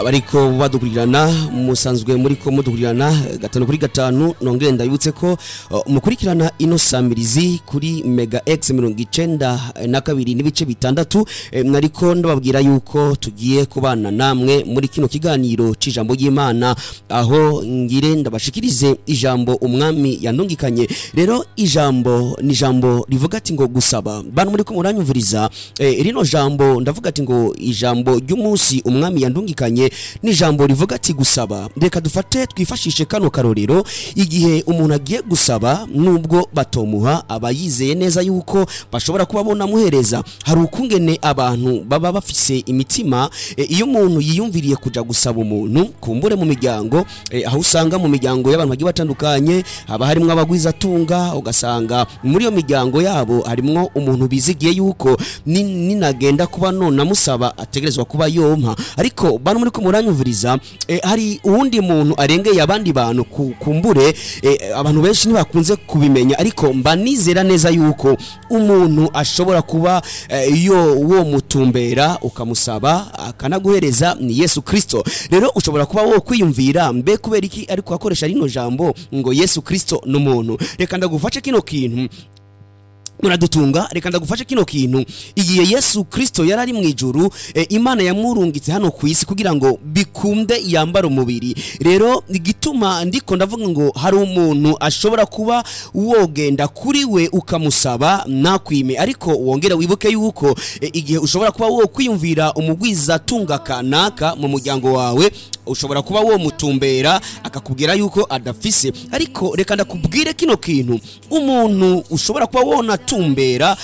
abariko badukurirana musanzwe muriko mudukurirana gatanu kuri gatanu nongere ndabibutse ko uh, mukurikirana ino samirizi kuri mega x mirongo icenda na kabiri n'ibice bitandatu eh, nariko ndababwira yuko tugiye kubana namwe muri kino kiganiro c'ijambo ry'Imana aho ngire ndabashikirize ijambo umwami yandungikanye rero ijambo ni ijambo rivuga ati ngo gusaba bantu muri ko muranyumviriza eh, rino jambo ndavuga ati ngo ijambo ry'umunsi umwami yandungikanye ni ijambo rivuga ati gusaba reka dufate twifashishe kano karorero igihe umuntu agiye gusaba nubwo batomuha aba yizeye neza yuko bashobora kuba bonamuhereza hari ukungene abantu baba bafise imitima e, iyo umuntu yiyumviriye kuja gusaba umuntu kumbure mu miryango e, aho usanga mu miryango y'abantu bagiye batandukanye haba harimwo abagwizatunga ugasanga muri iyo miryango yabo harimwo umuntu bizigiye yuko ni- ninagenda kuba none amusaba ategerezwa kuba yompa ariko bantu muri ko muranyumviriza e, hari uwundi muntu arengeye abandi bantu ku- kumbure e, abantu benshi ntibakunze kubimenya ariko mba nizera neza yuko umuntu ashobora kuba eh, yo wo mutumbera ukamusaba akanaguhereza ni Yesu Kristo rero ushobora kuba wo kwiyumvira mbe kubera iki ariko akoresha rino jambo ngo Yesu Kristo n'umuntu reka ndagufashe kino kintu muradutunga reka ndagufashe kino kintu igihe yesu kristo yari ari mu ijuru e, imana yamurungitse hano ku isi kugira ngo bikunde yambara umubiri rero igituma ndiko ndavuga ngo hari umuntu ashobora kuba wogenda kuri we ukamusaba nakwime ariko wongere wibuke yuko e, igihe ushobora kuba wo kwiyumvira umugwizatunga kanaka mu muryango wawe ushobora kuba wo mutumbera akakubwira yuko adafise ariko reka ndakubwire kino kintu umuntu ushobora kuba wonatumbera